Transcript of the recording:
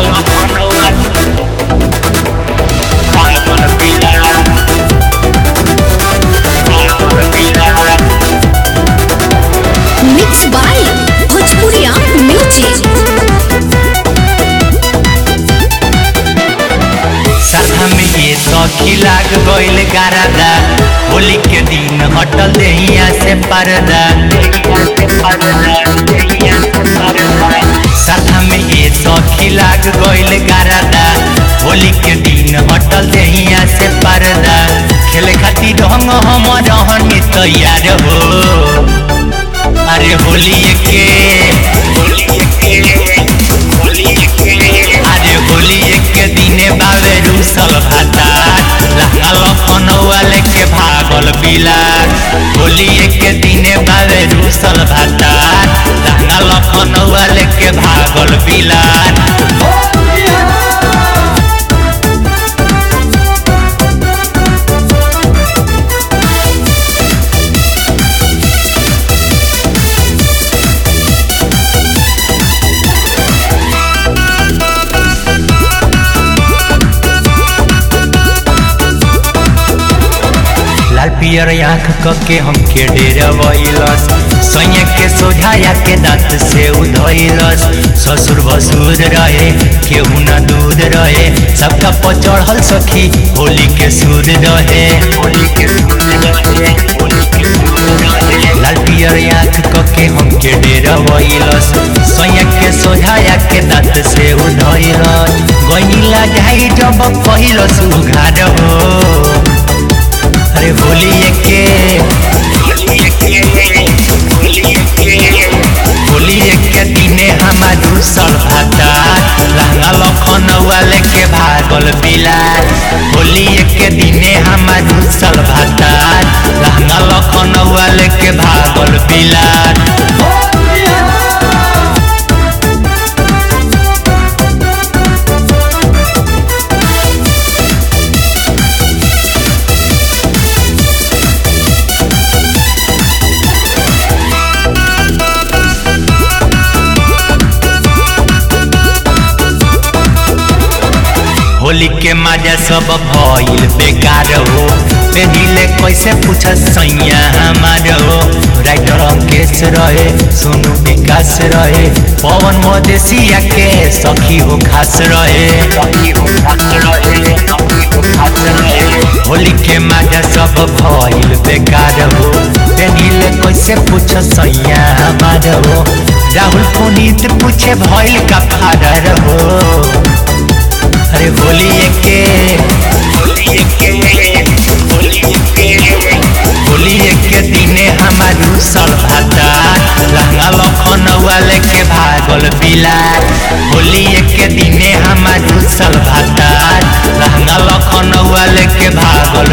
mix by भोजपुरिया music सरधा में ये सखी लाग गइल गारादा होली के दिन हटल देहिया से पर्दा सरधा में ये सखी लाग गइल गारादा होली के दिन हटल देहिया से पर्दा खेले खातिर ढंग हम रहनी तैयार हो अरे होली के अरे होली के दिने बावे रूसल भातार लहंगा लखनऊआ लेके भागल बिलार होली के दिने बावे रूसल भातार लहंगा लखनऊआ लेके भागल बिलार लाल पियर आँख कके हमके डेरवैलस सैया के सोझाया के दांत से उधैलस ससुर भसुर रहे केहू ना दूध रहे सबका पचढ़ल सखी होली के सूद रहे होली के लाल पियर आँख कके हमके डेरवैलस सैया के सोझाया के दांत से उधैलस गैला जाई जब पहिलस उघार हो अरे होली के होली के दिने हमार दूसर भाता लहंगा लखनऊआ लेके भागल बिलार होली के दिने हमार दूसर भाता लहंगा लखनऊआ लेके भागल बिलार होली के मजा सब भइल बेकार हो पहले कैसे पूछ सैया हमार हो राइटर अंकेश रहे सोनू विकास रहे पवन मदेशिया के सखी हो खास रहे होली के मजा सब भइल बेकार हो पहले कैसे पूछ सैया हमार हो राहुल पुनीत पूछे भइल का फादर हो अरे होली के होली के दिने हमार रूसल भाता लहंगा लखनऊआ लेके भागल बिलार होली के दिने हमार रूसल भाता लहंगा लखनऊआ लेके भागल